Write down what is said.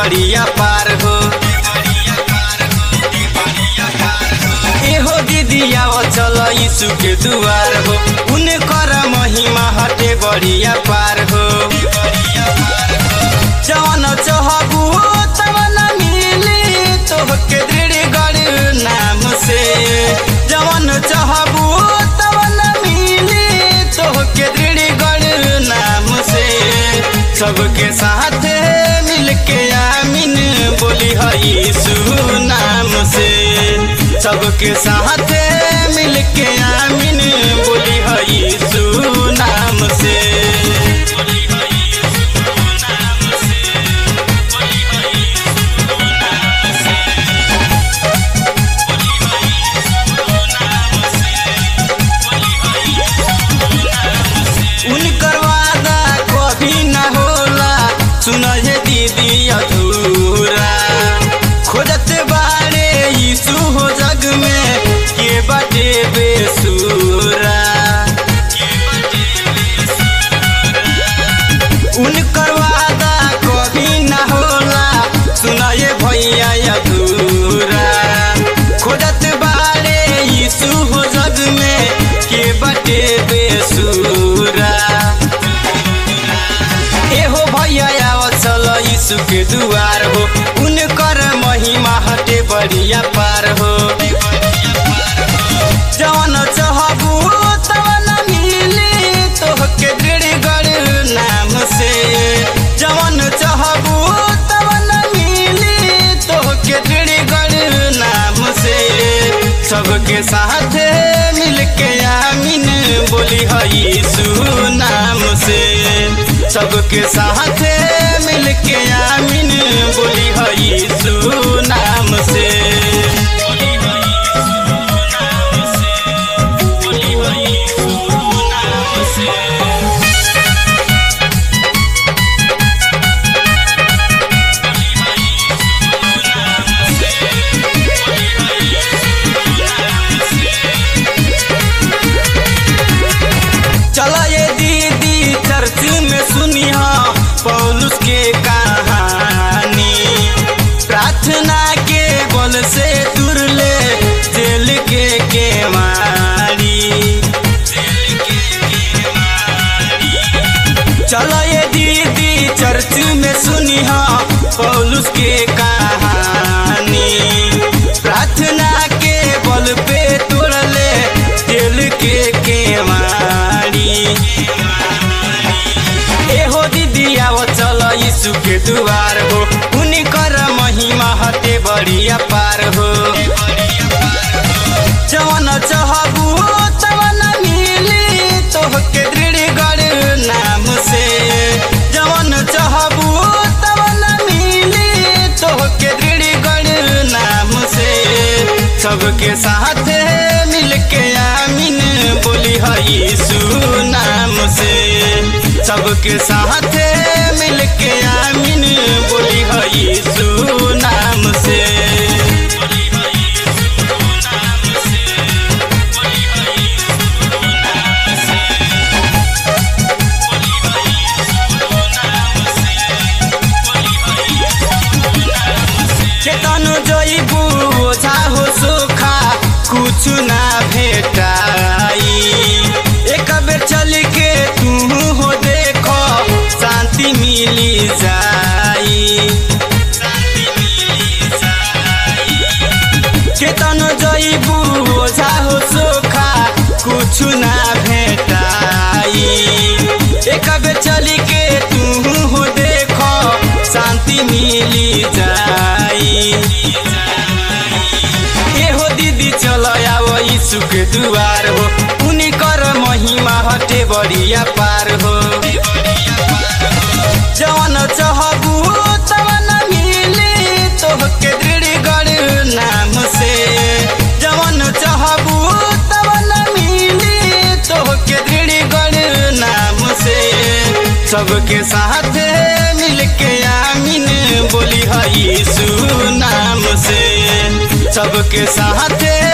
बढ़िया पार हो एहो दीदिया चल यीशु के दुआर हो उनकर महिमा हटे बढ़िया पार हो जवन चहबू तवन मिली तोहके दृढ़ नाम से जवन चहबू तवन मिली तोहके दृढ़ नाम से सबके साथ मिलके आमीन बोली है यीशु नाम से सबके साथ मिलके आमीन बोली है यीशु नाम से उनकर वादा कभी न होला सुन हे दीदी अधूरा खोजत बारे यीशु हो जग में के बाटे बेसुरा उनकर वादा कभी न होला सुन ये भैया अधूरा खोजत बारे यीशु हो जग में के बाटे बेसुरा एहो भैया आव चल यीशु के दुआर हो उनकर महिमा हटे बढ़िया पार हो जवन चहबू तवन मिली तोहके दृढ़ नाम से जवन चहबू तवन मिली तोहके दृढ़ नाम से सबके साथ मिलके आमीन बोली है यीशु नाम से सबके साथ मिलके आमीन बोली है यीशु नाम से चला ये दीदी चर्च में सुनिया पौलुस के कहानी प्रार्थना के बल से दूर ले जेल के केवाड़ी चलो ये दीदी चर्च में सुनिया पौलुस के कहानी प्रार्थना के बल पे तोड़ ले दिल के केवाड़ी एहो दीदी आओ चल यीशु के दुआर हो उनकर महिमा हटे बढ़िया पार हो जवन चहबू तवन मिली तोहके दृढ़ नाम से जवन चहबू तवन मिली तोहके दृढ़ नाम से सबके साथ मिलके आमीन बोली है यीशु नाम से सबके साथ मिलके आमीन बोली है यीशु नाम से चेतन जइबू ओझा हो सोखा कुछ ना भेटाई एक बेर चल के तू हो देखो शांति मिली जाई चेतन जइबू ओझा हो सोखा कुछ ना भेटाई एक बेर चल के तू हो देखो शांति मिली जाई एहो दीदी चल आओ यीशु के दुआर हो उनकर महिमा हटे बढ़िया पार हो जवन चहबू तवन मिली तोहके दृढ़ नाम से जवन चहबू तवन मिली तोहके दृढ़ नाम से सबके साथ मिलके आमीन बोली है यीशु नाम से सबके साथ